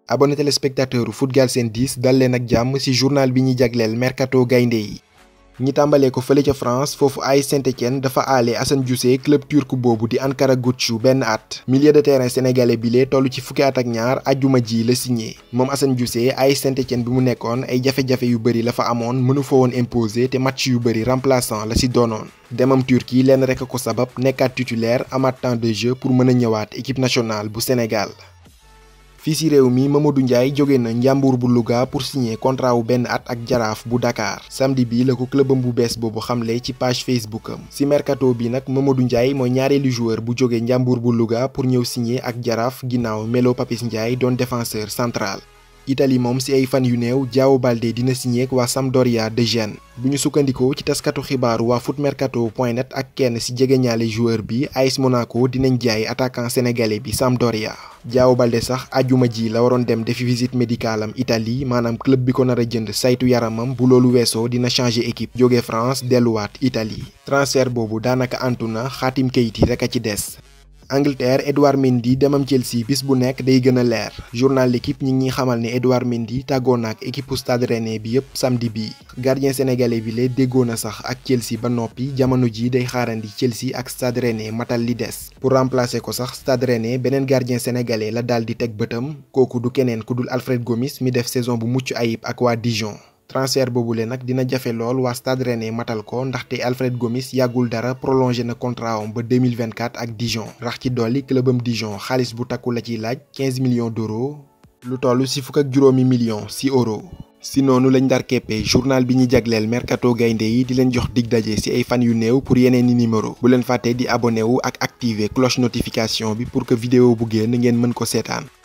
abonné téléspectateur Foot Galsen 10 dal leen ak jàmm ci journal bi ñuy jagleel mercato gaynde yi ñi tàmbalee ko fële ca France foofu AS Saint-Étienne dafa aale Assane Diossé club turc boobu di Ankara Guccu benn at milieu de terrain sénégalais bi lee toll ci fukki at ak ñaar ajjuma ji la signé moom Assane Diossé AS Saint-Étienne bi mu nekkoon ay jafe-jafe yu bëri la fa amoon mënu fa woon imposé te match yu bëri remplaçant la ci doonoon demam Turquie lenn rek a ko sabab nekkaat titulaire amaat temps de jeu pour mën a ñëwaat équipe nationale bu Sénégal fii ci réew mi Mamadou Ndiaye jóge na Njàmbur bu Louga pour signer contrat wu benn at ak jaraaf bu Dakar samedi bi la ko clubam bu bees boobu xamle ci page Facebook am ci mercato bi nag Mamadou Ndiaye mooy ñaareelu joueur bu jóge Njàmbur bu Louga pour ñëw signer ak jaraaf ginnaaw Melo Papis Ndiaye doon défenseur central. Italie moom ci ay fan yu néew Diao Baldé dina signé ak waa Sampdoria de Gênes bu ñu sukkandikoo ci taskatu xibaaru waa footmercato.net ak kenn ci jegeñaale joueur bi AS Monaco dinañ jaay attaquant sénégalais bi Sampdoria. Diao Baldé sax ajuma ji la waroon dem defi visite médicale am Italie maanaam club bi ko nar a jënd saytu yaramam bu loolu weesoo dina changer équipe jóge France delluwaat Italie transfert boobu daanaka antu na xaatim kayit yi rek a ci des. Angleterre Edouard Mendy demam Chelsea bis bu nekk day gën a leer journal l'équipe ñi ngi xamal ne Edouard Mendy tàggoo na ak équipe Stade Rennais bi yëpp samedi bii gardien sénégalais bi lee déggoo na sax ak Chelsea ba noppi jamono ji day xaarandi Chelsea ak Stade Rennais matal li des pour remplacer ko sax Stade Rennais beneen gardien sénégalais la daal di teg bëtam kooku du keneen ku dul Alfred Gomis mi def saison bu mucc ayib ak waa Dijon. transfert boobule nag dina jafe lool waa Stade Rennais matal ko ndaxte Alfred Gomis yàggul dara prolongé na contrat am ba 2024 ak Dijon rax ci dolli clubam Dijon xaalis bu takku la ciy laaj 15 millions d'euros lu toll ci fukk ak juróomi millions ci euro si noonu lañ dar keppe journal bi ñu jagleel mercato gaynde yi di leen jox dig daje ci ay fan yu néew pour yeneen i numéro bu leen fàtte di abonné wu ak activer cloche notification bi pour que vidéo bu génn ngeen mën ko seetaan